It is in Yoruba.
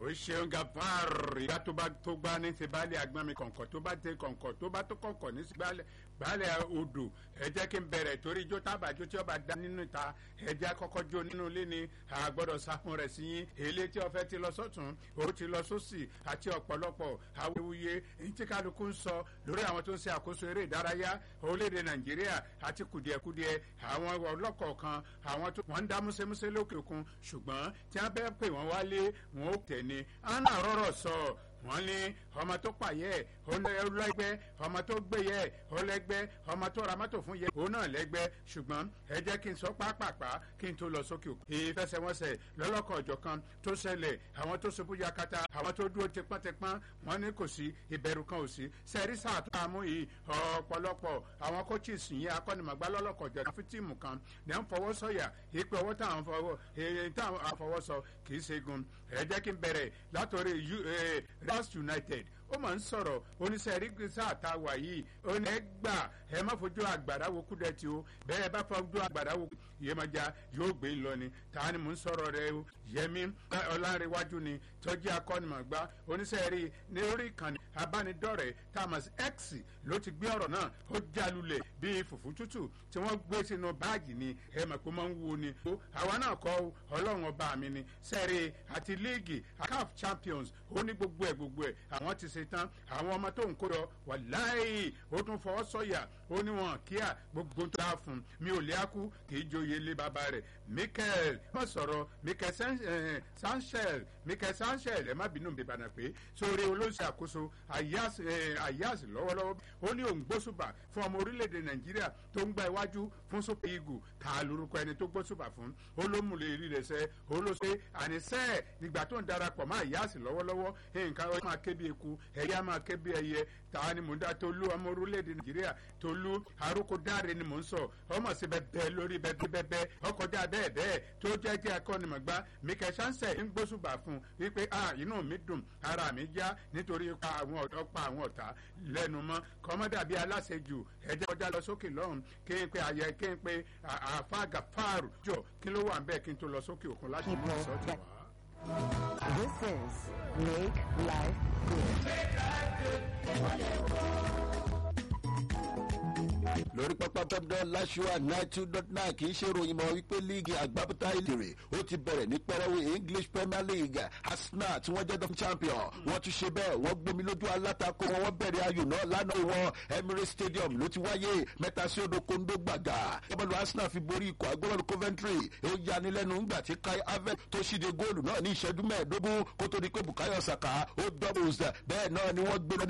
ó ṣeun gafar ìgbà tó bá tó gbá ní ti baálé agbami kọ̀ǹkọ̀ tó bá tẹ kọ̀ǹkọ̀ tó bá tó kọ̀ǹkọ̀ ní ti baálé baálé odò ẹ jẹ́ kí n bẹ̀rẹ̀ torí ijó tábàjó tí ọba dá nínú ìta ẹ jẹ́ kọ́kọ́ jó nínú ilé ni àgbọ̀dọ̀ sáfún rẹ̀ sí yín èlé tí ọfẹ́ ti lọ sọ́tún ó ti lọ sósì àti ọ̀pọ̀lọpọ̀ awuyewuye ní tí kálukú ń sọ lórí àwọn tó ń ṣe àkóso eré ìdárayá orílẹ̀-èdè nàìjíríà àti kùdìẹ̀kudiẹ àwọn ọlọ́kọ̀ọ̀kan àwọn tó wọ́n ń dá músẹ́músẹ́ lókè òkun ṣùgbọ́n tí wọ́n bẹ́ẹ̀ pè wọ́n wálé wọn ó tẹ̀ ni anna rọrọ sọ wọn ní ọmọ tó pààyẹ ọlẹgbẹ ọmọ tó gbéyẹ ọlẹgbẹ ọmọ tó ra mọtò fún yẹ òun náà lẹgbẹ ṣùgbọn ẹ jẹ kí n sọ pápápá kí n tó lọ sókè òkè. ìfẹsẹ̀wọnsẹ̀ lọ́lọ́kọ̀ ọ̀jọ̀ kan tó ṣẹlẹ̀ àwọn tó ṣubú yakata àwọn tó dúró tipọ́ntipọ́n wọn ní kò sí ìbẹ̀rù kan ò sí. sẹ́rí sáà tó àmú yìí ọ̀pọ̀lọpọ̀ àwọn coaches yìí akọ́nimọ̀gbá lọ́lọ́kọ̀ ọ̀jọ̀ kan fún tíìmù kan ní à ń fọwọ́ sọ̀yà ìpè ọwọ́ táwọn fọwọ́ èyí táwọn àfọwọ́sọ kì í ṣe gun ẹ jẹ́ kí n bẹ̀rẹ̀ látọ̀rí rivers united ó máa ń sọ̀rọ̀ oníṣẹ́ rí sáà tá a wà yìí ó ní ẹ gbà ẹ má fojú àgbàrá wo kúdẹ̀tì o bẹ́ẹ̀ bá fojú àgbàrá wo yémájà yóò gbé lọ ni ta ni mò ń sọ̀rọ̀ rẹ o yẹmi ọlárẹ̀wájú ni tọ́jú akọ́nimọ̀gbá oníṣẹ́ rí ní orí ìkànnì abánidọ́rẹ̀ẹ́ thomas x ló ti gbé ọ̀rọ̀ náà ó jálulẹ̀ bíi fùfú tútù tí wọ́n gbé sínú báàgì ni ẹ mọ̀ pé máa ń wo ni. àwa náà kọ́ ọlọ́run ọba mi ni sẹ́ẹ̀rì àti líìgì caf champions ó ní gbogbo ẹ̀ gbogbo ẹ̀ àwọn ti ṣe tán àwọn ọmọ tó ń kó lọ wà láì ó tún fọwọ́ sọ̀yà ó ní wọn kíá gbogbo tó dáa fún mi ò lé akú kì í joyè lé bàbá rẹ̀ michael má sọ̀rọ̀ michael sanchez michael sanchez ẹ má bínú mi bànà pé sórí olóṣèlú àkóso ayas lọ́wọ́lọ́wọ́ ó ní òun gbósùbà fún ọmọ orílẹ̀-èdè nàìjíríà tó ń gba iwájú fún super eagle ta lórúkọ ẹni tó gbósùbà fún olómùlẹ̀ rí rẹ̀ sẹ́ olóṣè àníṣẹ́ nígbà tó ń darapọ̀ mọ́ ayas lọ́wọ́lọ́wọ́ nǹkan ó máa ké bí eku ẹ̀yà máa ké bí ẹyẹ ta ni mò ń dá tolú ọmọ orílẹ̀-èdè nàìjíríà tolú arókò dáre ni mò ń sọ ọmọ sí bẹ́ẹ̀ lórí bẹ́ẹ̀ bẹ́ẹ̀ ọkọjá bẹ́ẹ̀ bẹ́ẹ̀ tó jẹ́ jẹ́ akọ́nimọ̀gbá michael chance ń gbósùbà fún wípé ah inú mi dùn ara mi já nítorí pa àwọn ọ̀dọ́ pa àwọn ọ̀tá lẹ́nu mọ́ kọ́mọ́dà bíi aláṣejù ẹ̀jẹ̀ kọjá lọ sókè lọ́hùn kí n pe àyẹ kí n pe àfa gàfáàrù jọ kí ló wà ń bẹ́ẹ̀ kí n tó lọ sókè òkun láti mú ìsọ́tì wá. This is Make Life lórí pápá pẹ́pẹ́dọ́ láṣúà nine two dot nine kì í ṣe ròyìn mọ́ wípé líìgì àgbábọ́tà ìlérè ó ti bẹ̀rẹ̀ ní pẹ́rẹ́wé english premier league arsenal tí wọ́n jẹ́ dọ́kítà champion wọ́n tún ṣe bẹ́ẹ̀ wọ́n gbomi lójú alátakò wọn wọ́n bẹ̀rẹ̀ ayò náà lánàá wọn emirates stadium ló ti wáyé mẹ́ta sí odò kondo gbàgà gbọ́dọ̀ arsenal fi borí ikọ̀ agbọ́dọ̀ coventry ó yanilẹ́nu ńgbà tí kai havertz tó ṣíde góòlù náà ní ìṣẹ́jú mẹ́ẹ̀ẹ́dógún kó tó di pé bukayo saka ó doubles bẹ́ẹ̀ náà ni wọ́n gbé